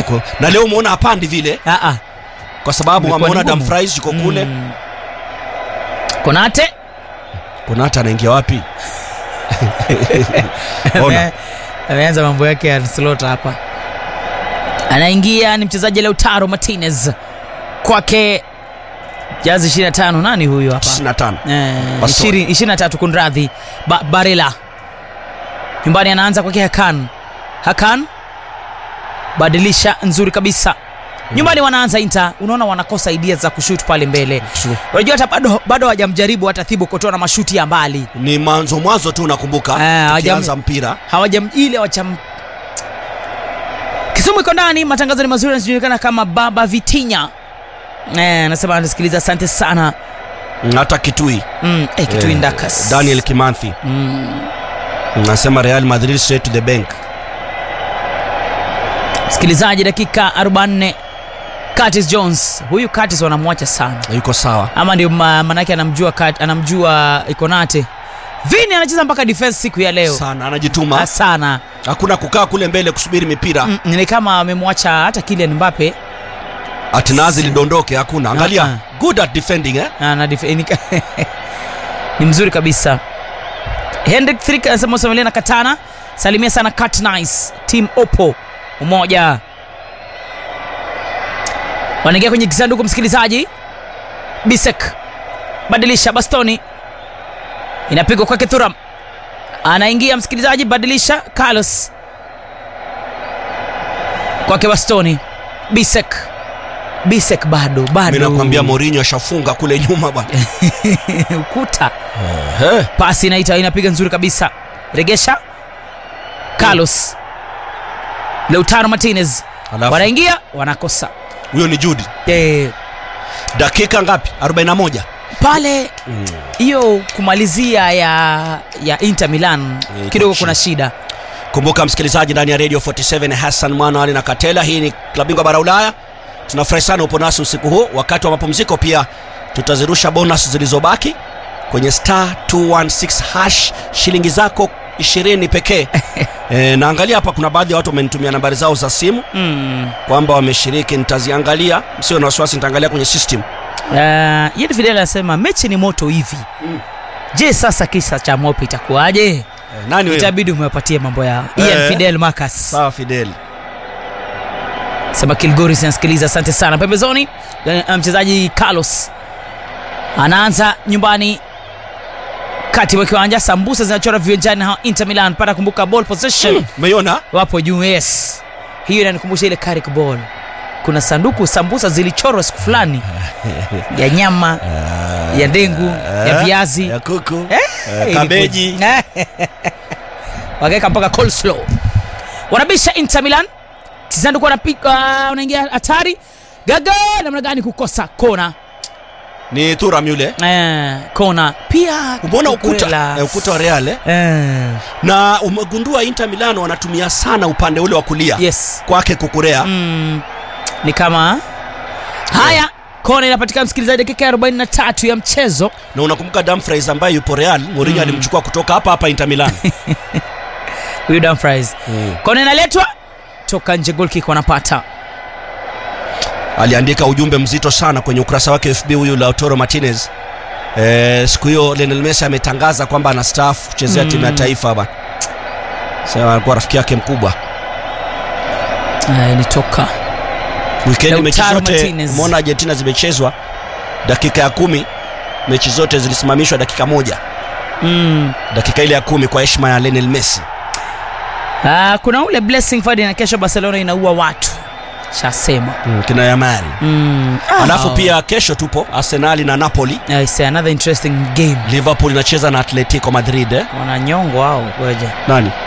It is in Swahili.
yuko na leo umeona hapandi vile Ah, ah. kwa sababu Imekuwa ameona ni ngumu. Dumfries yuko kule Mm. konate kuna hata anaingia wapi ona Ame- ameanza mambo yake ya slot hapa anaingia ni mchezaji Lautaro Martinez kwake jazi 25 nani huyu hapa 95 Eh, Bastoni. ishirini- ishirini na tatu kunradhi ba, Barela nyumbani anaanza kwake Hakan Hakan badilisha nzuri kabisa nyumbani wanaanza Inter unaona wanakosa idea za kushoot pale mbele True. unajua hata bado bado hawajamjaribu hata Thibaut Courtois na mashuti ya mbali ni mwanzo mwanzo tu nakumbuka Eh, tukianza hawajam- mpira hawajam ile wacham Kisumu iko ndani, matangazo ni mazuri, anajulikana kama Baba Vitinya. Eh, anasema anasikiliza, asante sana. Mm, hata kitui Mm, eh, kitu Eh, Ndakas. Daniel Kimanthi Mm. nasema Real Madrid straight to the bank Msikilizaji, dakika 44 Curtis Jones. Huyu Curtis wanamwacha sana. yuko sawa Ama ndio ma- manake anamjua Cut- anamjua Ikonate. Vini anacheza mpaka defense siku ya leo. sana anajituma Ah, sana. hakuna kukaa kule mbele kusubiri mipira Mm, ni kama amemwacha hata Kylian Mbappe atinazi lidondoke hakuna angalia Ah, good at defending eh? Na- na dif- ni, ni mzuri kabisa hendrik thrik anasema usamelia na katana salimia sana cat nice team opo umoja wanaingia kwenye kisanduku msikilizaji bisek badilisha bastoni inapigwa kwake thuram anaingia msikilizaji badilisha carlos kwake bastoni bisek bisek bado mi bado nakwambia Mourinho ashafunga kule nyuma bwana ukuta Eh, pasi inaita inapiga nzuri kabisa regesha carlos leutaro martinez Alafu- wanaingia wanakosa huyo ni Jude e, dakika ngapi 41 pale hiyo kumalizia ya ya inter milan iko kidogo chini. kuna shida kumbuka msikilizaji ndani ya radio 47 hassan mwana ali na katela hii ni klabingwa bara ulaya tunafurahi sana upo nasi usiku huu wakati wa mapumziko pia tutazirusha bonus zilizobaki kwenye star 216 hash shilingi zako 20 pekee e, naangalia hapa kuna baadhi ya watu wamenitumia nambari zao za simu mm. kwamba wameshiriki nitaziangalia msio na wasiwasi nitaangalia kwenye system uh, yedi fidel anasema mechi ni moto hivi je sasa kisa cha mope itakuwaje e, nani wewe itabidi umewapatie mambo yao ian Eh. fidel marcus sawa fidel sema kilgoris anasikiliza asante sana pembezoni eh, mchezaji carlos anaanza nyumbani kati mwa kiwanja sambusa zinachora viwanjani na inter milan pata kumbuka ball possession umeiona wapo juu yes hiyo inanikumbusha ile Carrick ball kuna sanduku sambusa zilichorwa siku fulani ya nyama ya ndengu ya viazi ya kuku Eh, eh, kabeji ilikuwa- wakaweka mpaka coleslaw wanabisha inter milan kisanduku wanapiga wanaingia hatari gaga namna gani kukosa kona ni turam yule eh, kona pia umeona ukuta Kukurela. eh, ukuta wa real eh? eh, na umegundua inter milan wanatumia sana upande ule wa kulia yes kwake kukurea mm, ni kama haya kona inapatikana msikilizaji dakika ya 43 ya mchezo na unakumbuka Dumfries ambaye yupo real Mourinho alimchukua kutoka hapa hapa inter milan huyu Dumfries kona inaletwa toka nje golkick wanapata aliandika ujumbe mzito sana kwenye ukurasa wake fb huyu lautaro martinez eh, siku hiyo Lionel Messi ametangaza kwamba anastaafu kuchezea Mm. timu ya taifa bana sasa alikuwa rafiki yake mkubwa Eh, ilitoka wikendi mechi Lautaro zote Martinez. umeona argentina zimechezwa dakika ya kumi mechi zote zilisimamishwa dakika moja mm. dakika ile ya kumi kwa heshima ya Lionel Messi Ah, kuna ule blessing Friday na kesho Barcelona inaua watu shasema mm, kina Yamal mm. alafu pia kesho tupo Arsenali na Napoli I say another interesting game Liverpool inacheza na Atletico Madrid eh? wananyongo hao ngoja nani